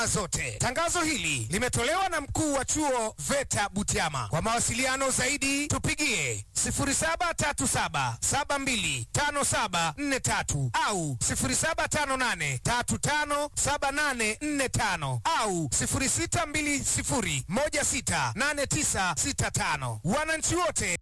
zote. Tangazo hili limetolewa na mkuu wa chuo VETA Butiama. Kwa mawasiliano zaidi tupigie 0737725743 au 0758357845 au 0620168965. Wananchi wote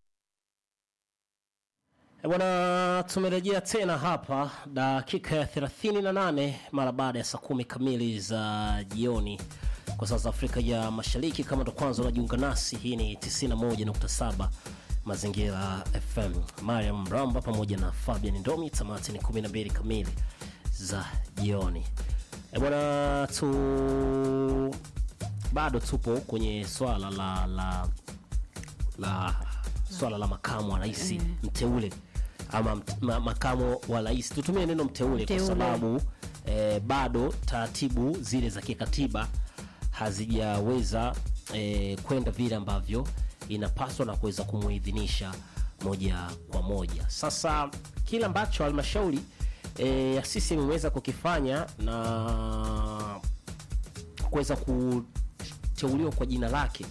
Eh, Bwana, tumerejea tena hapa dakika ya 38 mara baada ya saa kumi kamili za jioni kwa saa za Afrika ya Mashariki. Kama ndo kwanza unajiunga nasi, hii ni 91.7 Mazingira FM. Mariam Mramba pamoja na Fabian Ndomi, tamati ni 12 kamili za jioni. Eh, bwana, tu bado tupo kwenye swala la la la swala la makamu wa rais mteule ama mt, ma, makamu wa rais tutumie neno mteule, Mteule. kwa sababu eh, bado taratibu zile za kikatiba hazijaweza eh, kwenda vile ambavyo inapaswa na kuweza kumuidhinisha moja kwa moja. Sasa kile ambacho halmashauri eh, ya CCM imeweza kukifanya na kuweza kuteuliwa kwa jina lake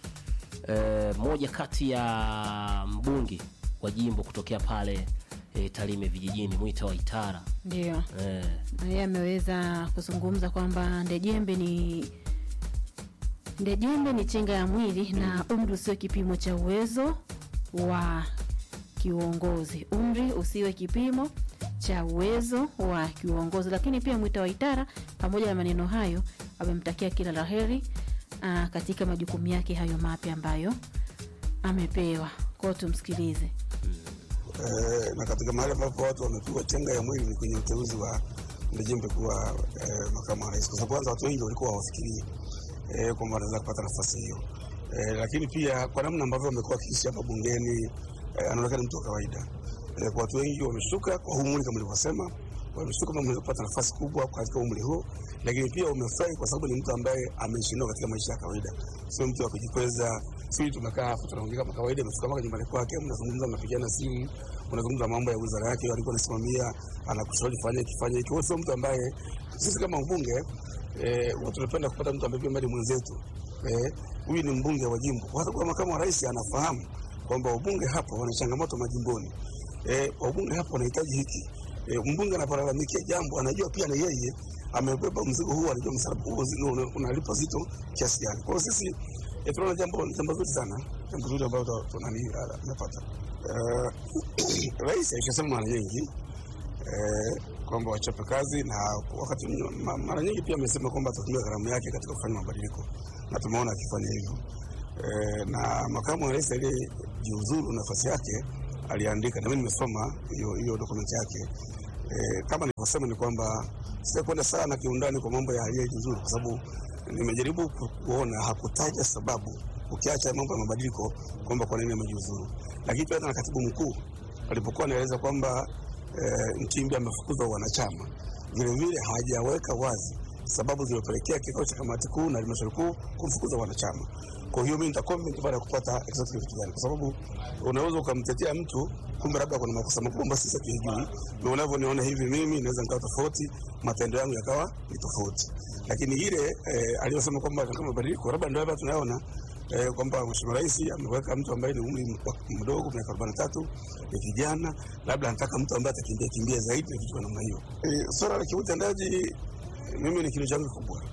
eh, moja kati ya mbunge wa jimbo kutokea pale eh, Tarime vijijini Mwita wa Itara Ndio eh, Na yeye ameweza kuzungumza kwamba Ndejembe ni Ndejembe ni chenga ya mwili na umri usio kipimo cha uwezo wa kiuongozi. Umri usiwe kipimo cha uwezo wa kiuongozi. Lakini pia Mwita wa Itara, pamoja na maneno hayo, amemtakia kila la heri ah, katika majukumu yake hayo mapya ambayo amepewa. Kwao tumsikilize. Eh, na katika mahali ambapo watu wamepigwa chenga ya mwili ni kwenye uteuzi wa Ndejembe kuwa eh, makamu wa rais, kwa sababu kwanza watu wengi walikuwa hawafikirii eh, kwamba wanaweza kupata nafasi hiyo eh, lakini pia kwa namna ambavyo wamekuwa wakiishi hapa bungeni eh, anaonekana mtu wa kawaida eh, kwa watu wengi wameshtuka kwa huu umri kama nilivyosema, wameshtuka kama ameweza kupata nafasi kubwa katika umri huo, lakini pia wamefurahi kwa sababu ni mtu ambaye ameishi nao katika maisha ya kawaida, sio mtu wa kujikweza. Sisi tumekaa hapo tunaongea kama kawaida, amefika mpaka nyumbani kwake, mnazungumza, mnapigana simu, unazungumza mambo ya wizara yake alikuwa anasimamia, anakushauri fanye kifanye hiki. Wewe sio mtu ambaye sisi kama mbunge eh, huwa tunapenda kupata mtu ambaye pia mbali mwenzetu eh, huyu ni mbunge wa jimbo, kwa sababu makamu wa rais anafahamu kwamba wabunge hapa wana changamoto majimboni eh, wabunge hapa wanahitaji hiki eh, mbunge anapolalamikia jambo anajua pia na yeye amebeba mzigo huu, anajua msalaba huu mzigo una- unalipa zito kiasi gani. Kwa hiyo sisi eh, tunaona jambo ni jambo zuri sana, jambo zuri ambalo tu- tunani ah, tunapata. Eh, Rais alishasema mara nyingi eh, kwamba wachape kazi na wakati mnyo- ma- mara nyingi pia amesema kwamba atatumia gharama yake katika kufanya mabadiliko na tumeona akifanya hivyo eh, na makamu wa rais aliyejiuzuru nafasi yake aliandika, na mimi nimesoma hiyo hiyo dokumenti yake eh, kama nilivyosema ni kwamba sitakwenda sana kiundani kwa mambo ya aliyejiuzuru kwa sababu nimejaribu ku- kuona hakutaja sababu, ukiacha mambo ya mabadiliko kwamba kwa nini amejiuzuru, lakini pia hata na katibu mkuu alipokuwa anaeleza kwamba eh, Nchimbi amefukuzwa wanachama, vilevile hajaweka wazi sababu zilizopelekea kikao cha kamati kuu na halmashauri kuu kumfukuza wanachama. Kwa hiyo mimi nitacomment baada ya kupata exactly kitu gani, kwa sababu unaweza ukamtetea mtu kumbe labda kuna makosa makubwa ambayo sisi hatujui, na unavyoniona hivi mimi naweza nikawa tofauti, matendo yangu yakawa ni tofauti, lakini ile eh, aliyosema kwamba kama mabadiliko labda ndio hapa tunaona eh, kwamba Mheshimiwa Rais ameweka mtu ambaye ni umri m- mdogo miaka arobaini na tatu ni kijana, labda anataka mtu ambaye atakimbia kimbia zaidi na kitu kwa namna hiyo. Eh, swala la kiutendaji mimi ni kilo changu kikubwa,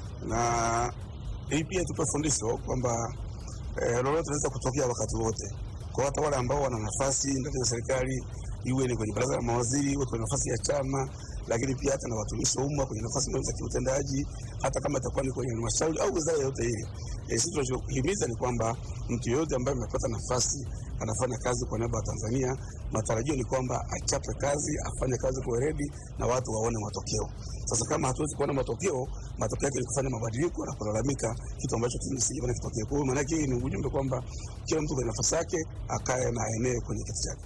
na hii pia tupe fundisho kwamba eh, lolote linaweza kutokea wakati wote, kwa hata wale ambao wana nafasi ndani ya serikali, iwe ni kwenye baraza la mawaziri, iwe kwenye nafasi ya chama, lakini pia hata na watumishi wa umma kwenye nafasi mbalimbali za kiutendaji, hata kama itakuwa ni kwenye halmashauri au wizara yoyote ile. E, sisi tunachohimiza ni kwamba mtu yeyote ambaye amepata nafasi anafanya kazi kwa niaba ya Tanzania, matarajio ni kwamba achape kazi, afanye kazi kwa weledi na watu waone matokeo. Sasa kama hatuwezi kuona matokeo, matokeo yake ni kufanya mabadiliko na kulalamika, kitu ambacho sijaona kitokee. Kwa hiyo maana yake hii ni ujumbe kwamba kila mtu kwenye nafasi yake akae na aenee kwenye kiti chake.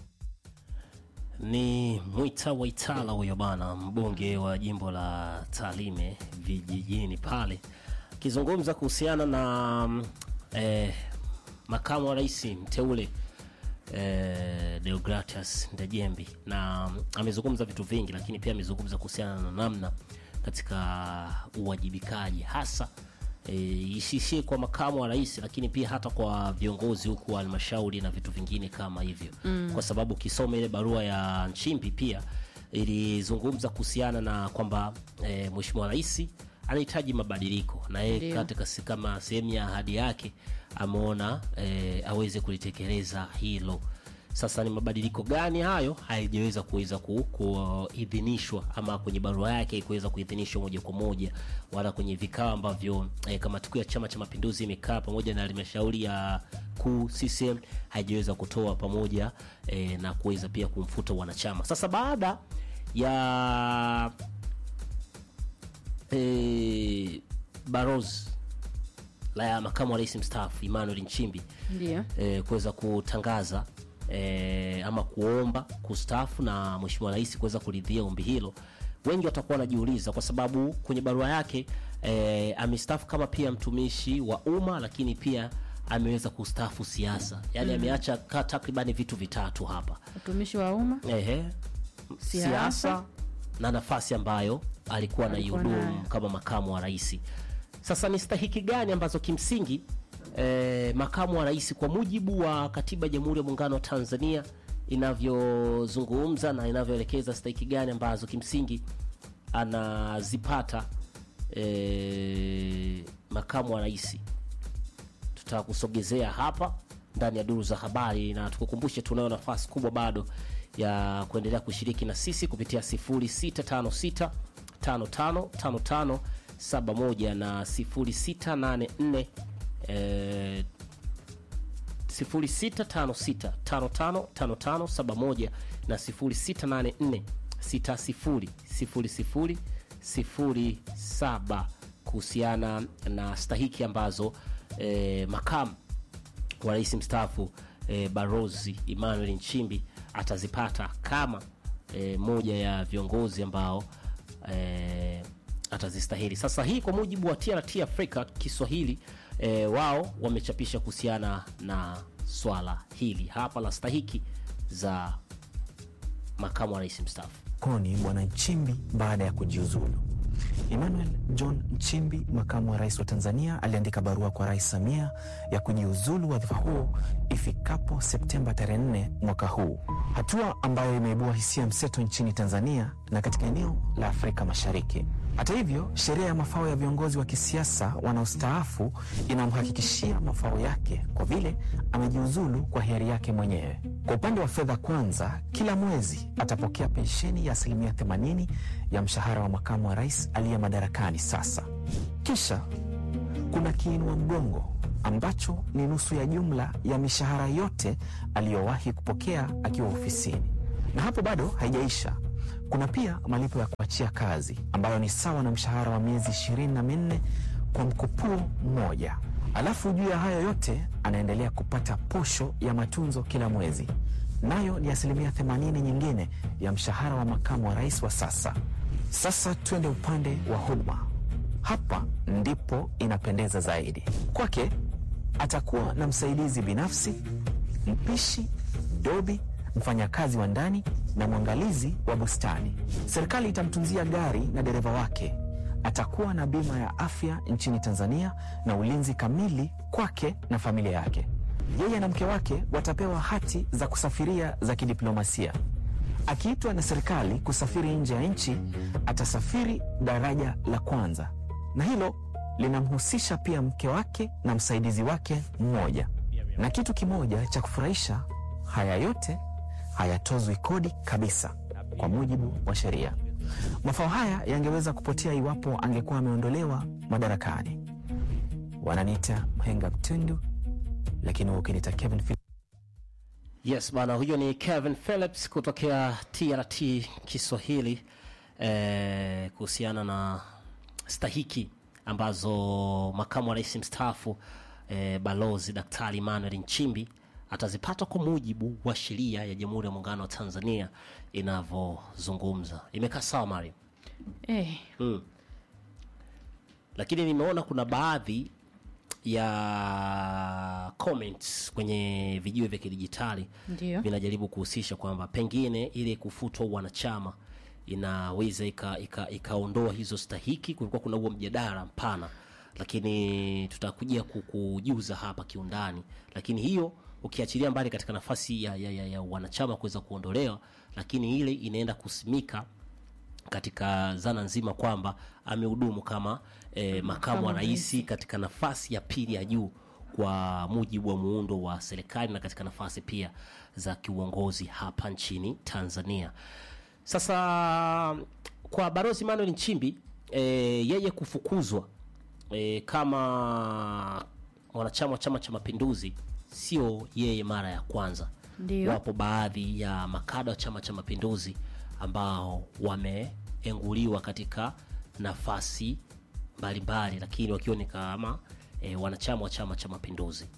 ni Mwita Waitala huyo bana, mbunge wa jimbo la Tarime vijijini pale, akizungumza kuhusiana na mm, eh, makamu wa rais mteule eh, Deogratias Ndejembi, na mm, amezungumza vitu vingi, lakini pia amezungumza kuhusiana na namna katika uwajibikaji hasa e, isiishie kwa makamu wa rais, lakini pia hata kwa viongozi huku wa halmashauri na vitu vingine kama hivyo mm. kwa sababu ukisoma ile barua ya Nchimbi pia ilizungumza kuhusiana na kwamba e, mheshimiwa rais anahitaji mabadiliko na yeye Ndio. katika si- kama sehemu ya ahadi yake ameona e, aweze kulitekeleza hilo. Sasa ni mabadiliko gani hayo? Haijaweza kuweza ku- kuidhinishwa ama kwenye barua yake kuweza kuidhinishwa moja kwa moja, wala kwenye vikao ambavyo e, kamati kuu ya Chama cha Mapinduzi imekaa pamoja na halmashauri ya kuu CCM haijaweza kutoa pamoja e, na kuweza pia kumfuta wanachama. Sasa baada ya e, barozi la ya makamu wa rais mstaafu Emmanuel Nchimbi Ndio. e, kuweza kutangaza e, ama kuomba kustaafu na mheshimiwa rais kuweza kuridhia ombi hilo, wengi watakuwa wanajiuliza kwa sababu kwenye barua yake e, amestaafu kama pia mtumishi wa umma, lakini pia ameweza kustaafu siasa, yaani ameacha ka- takribani vitu vitatu hapa Utumishi wa umma, ehe, Siasa. siasa na nafasi ambayo alikuwa Alikuwa anaihudumu nayo. kama makamu wa rais. Sasa ni stahiki gani ambazo kimsingi eh, makamu wa rais kwa mujibu wa katiba ya Jamhuri ya Muungano wa Tanzania inavyozungumza na inavyoelekeza stahiki gani ambazo kimsingi anazipata eh, makamu wa rais tutakusogezea hapa ndani ya duru za habari na tukukumbushe tunayo nafasi kubwa bado ya kuendelea kushiriki na sisi kupitia 0656 5555 71 na 0684 eh, 0656555571 na 0684600007 kuhusiana na stahiki ambazo eh, makamu wa rais mstaafu eh, Barozi Emmanuel Nchimbi atazipata kama eh, moja ya viongozi ambao eh, atazistahili. Sasa hii kwa mujibu wa TRT Afrika Kiswahili eh, wao wamechapisha kuhusiana na swala hili hapa la stahiki za makamu wa rais mstaafu. koni Bwana Nchimbi baada ya kujiuzulu. Emmanuel John Nchimbi, makamu wa rais wa Tanzania, aliandika barua kwa Rais Samia ya kujiuzulu wadhifa huo ifikapo Septemba tarehe 4 mwaka huu, hatua ambayo imeibua hisia mseto nchini Tanzania na katika eneo la Afrika Mashariki. Hata hivyo, sheria ya mafao ya viongozi wa kisiasa wanaostaafu inamhakikishia mafao yake kwa vile amejiuzulu kwa hiari yake mwenyewe. Kwa upande wa fedha, kwanza, kila mwezi atapokea pensheni ya asilimia 80 ya mshahara wa makamu wa rais aliye madarakani sasa. Kisha kuna kiinua mgongo ambacho ni nusu ya jumla ya mishahara yote aliyowahi kupokea akiwa ofisini. Na hapo bado haijaisha. Kuna pia malipo ya kuachia kazi ambayo ni sawa na mshahara wa miezi ishirini na minne kwa mkupuo mmoja. Alafu juu ya hayo yote anaendelea kupata posho ya matunzo kila mwezi, nayo ni asilimia 80 nyingine ya mshahara wa makamu wa rais wa sasa. Sasa twende upande wa huduma. Hapa ndipo inapendeza zaidi. Kwake atakuwa na msaidizi binafsi, mpishi, dobi, mfanyakazi wa ndani na mwangalizi wa bustani. Serikali itamtunzia gari na dereva wake. Atakuwa na bima ya afya nchini Tanzania na ulinzi kamili kwake na familia yake. Yeye na mke wake watapewa hati za kusafiria za kidiplomasia. Akiitwa na serikali kusafiri nje ya nchi, atasafiri daraja la kwanza, na hilo linamhusisha pia mke wake na msaidizi wake mmoja. Na kitu kimoja cha kufurahisha, haya yote hayatozwi kodi kabisa kwa mujibu wa sheria. Mafao haya yangeweza kupotea iwapo angekuwa ameondolewa madarakani. Wananiita mhenga mtundu, lakini wewe ukiniita Kevin Phil Yes bana, huyo ni Kevin Phillips kutokea TRT Kiswahili eh, kuhusiana na stahiki ambazo makamu wa rais mstaafu eh, balozi Daktari Emmanuel Nchimbi atazipata kwa mujibu wa sheria ya Jamhuri ya Muungano wa Tanzania inavyozungumza. Imekaa sawa Mario? eh, Mm. Lakini nimeona kuna baadhi ya comments kwenye vijiwe vya kidijitali ndio vinajaribu kuhusisha kwamba pengine ile kufutwa wanachama inaweza ikaondoa ika, ikaondoa hizo stahiki. Kulikuwa kuna huo mjadala mpana, lakini tutakuja kukujuza hapa kiundani, lakini hiyo ukiachilia mbali katika nafasi ya, ya, ya, ya wanachama kuweza kuondolewa, lakini ile inaenda kusimika katika zana nzima kwamba amehudumu kama eh, makamu wa rais katika nafasi ya pili ya juu kwa mujibu wa muundo wa serikali na katika nafasi pia za kiuongozi hapa nchini Tanzania. Sasa kwa Balozi Manuel Nchimbi e, yeye kufukuzwa e, kama mwanachama wa Chama cha Mapinduzi sio yeye mara ya kwanza. Ndio. Wapo baadhi ya makada wa Chama cha Mapinduzi ambao wameenguliwa katika nafasi mbalimbali, lakini wakiwa ni kama e, wanachama wa Chama cha Mapinduzi.